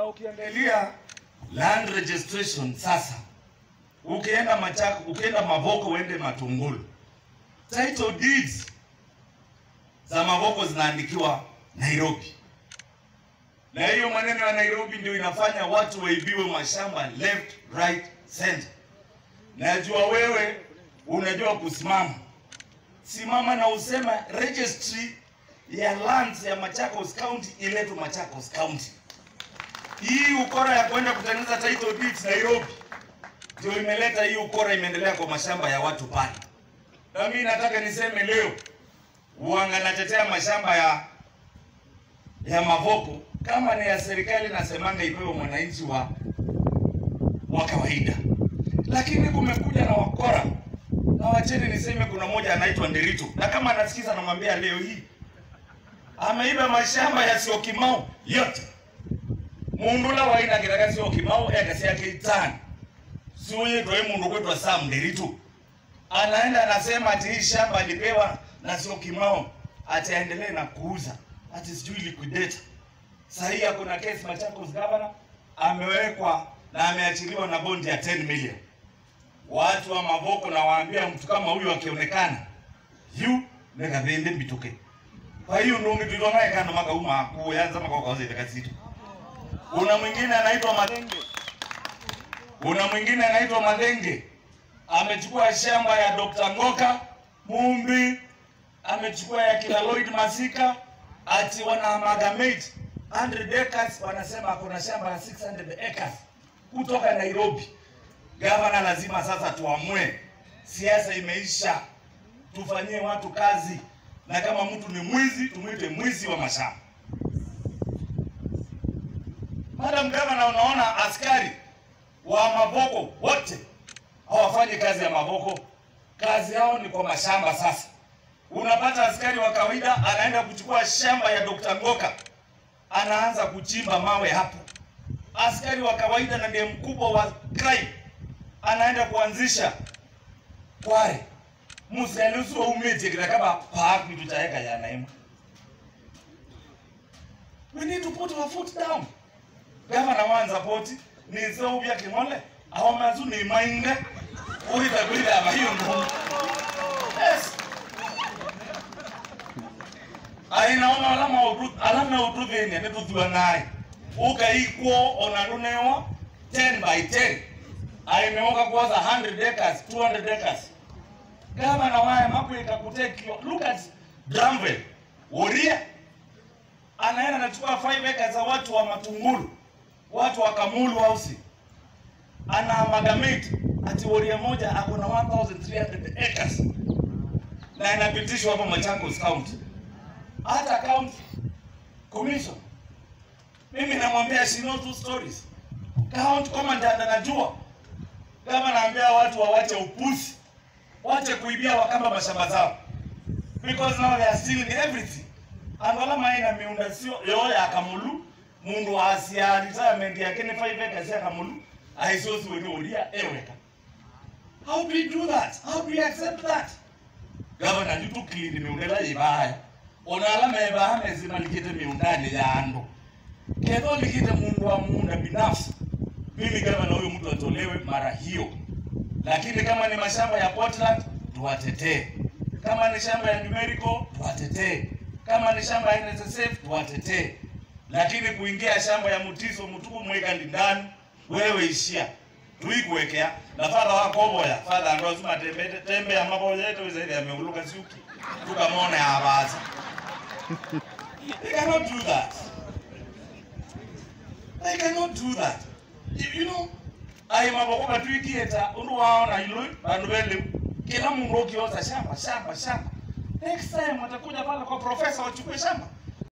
na ukiangalia land registration sasa, ukienda Machako, ukienda Mavoko, uende Matungulu, title deeds za Mavoko zinaandikiwa Nairobi, na hiyo maneno ya Nairobi ndio inafanya watu waibiwe mashamba left, right, center. Najua wewe unajua kusimama, simama na usema registry ya lands ya Machakos County iletwe Machakos County. Hii ukora ya kwenda kutengeneza title deeds Nairobi ndio imeleta hii ukora, imeendelea kwa mashamba ya watu pale. Na mimi nataka niseme leo, uanga natetea mashamba ya ya Mavoko kama ni ya serikali, nasemanga ipewe mwananchi wa wa kawaida, lakini kumekuja na wakora na wacheni niseme, kuna mmoja anaitwa Nderitu, na kama anasikiza namwambia leo hii ameiba mashamba ya Syokimau yote mundula wainagiraga Syokimau ekasi yake itano siuye toe mundu kwetwa Sam Nderitu anaenda anasema ati hii shamba alipewa na Syokimau ati aendelee na kuuza ati sijui liquidate. Sasa hii kuna kesi Machakos governor amewekwa na ameachiliwa na bondi ya 10 million. Watu wa Mavoko na waambia mtu kama huyu akionekana yu nekavende mbituke kwa hiyo ndio mtu naye kana maka uma kuanza maka kwa kazi takatifu. Kuna mwingine anaitwa Madenge. Kuna mwingine anaitwa Madenge. Amechukua shamba ya Dr. Ngoka Mumbi, amechukua ya kila Lloyd Masika, ati wana amalgamate 100 acres, wanasema kuna shamba ya 600 acres kutoka Nairobi. Gavana lazima sasa tuamue, siasa imeisha, tufanyie watu kazi na kama mtu ni mwizi tumwite mwizi wa mashamba. Madam Gavana, unaona askari wa Mavoko wote hawafanyi kazi ya Mavoko, kazi yao ni kwa mashamba. Sasa unapata askari wa kawaida anaenda kuchukua shamba ya Dr. Ngoka, anaanza kuchimba mawe hapo. Askari wa kawaida na ndiye mkubwa wa crime, anaenda kuanzisha kware muselusu umejekera kama park vitu chaeka ya naima we need to put our foot down gavana wanza poti ni so bya kimole aho mazu ni mainga uhita kuida aba hiyo ndo yes aina ona alama udru alama udru thini ne tuthiwa naye ukaikwo ona runewa 10 by 10 aimeoka kuoza 100 acres 200 acres gavana waye makwika kutekio look at Dramvel Uria anaenda anachukua 5 acres za watu wa Matungulu watu wa Kamulu House ana amalgamate ati Uria moja ako na 1300 acres na inapitishwa hapo Machakos County hata county commission mimi namwambia she knows two stories county commandant anajua kama naambia watu wawache upusi wache kuibia wakamba mashamba zao because now they are stealing everything angola maina miunda sio yo ya kamulu mundu asia retirement yake ni 5 acres ya kamulu aisosi wewe ulia eweka how do we do that how do we accept that governor ni tu clean miundela ibaya onala meba amezima likite miundani ya ando kedho likite mundu wa muunda binafsi mimi gavana huyo mtu atolewe mara hiyo lakini kama ni mashamba ya Portland tuwatetee, kama ni shamba ya Numerical tuwatetee, kama ni shamba ya NSSF tuwatetee, lakini kuingia shamba ya Mutiso Mutuku mweka ndani, wewe ishia tuikuwekea na fadha wako boya fadha ndo azuma tembe tembe ya maboya yetu zaidi ameuluka siuki tukamona ya abaza they cannot do that they cannot do that you, you know ayi maboko batwikieta undu waona ilo bandu bele kila mundu ukioza shamba shamba shamba next time watakuja pale kwa profesa wachukue shamba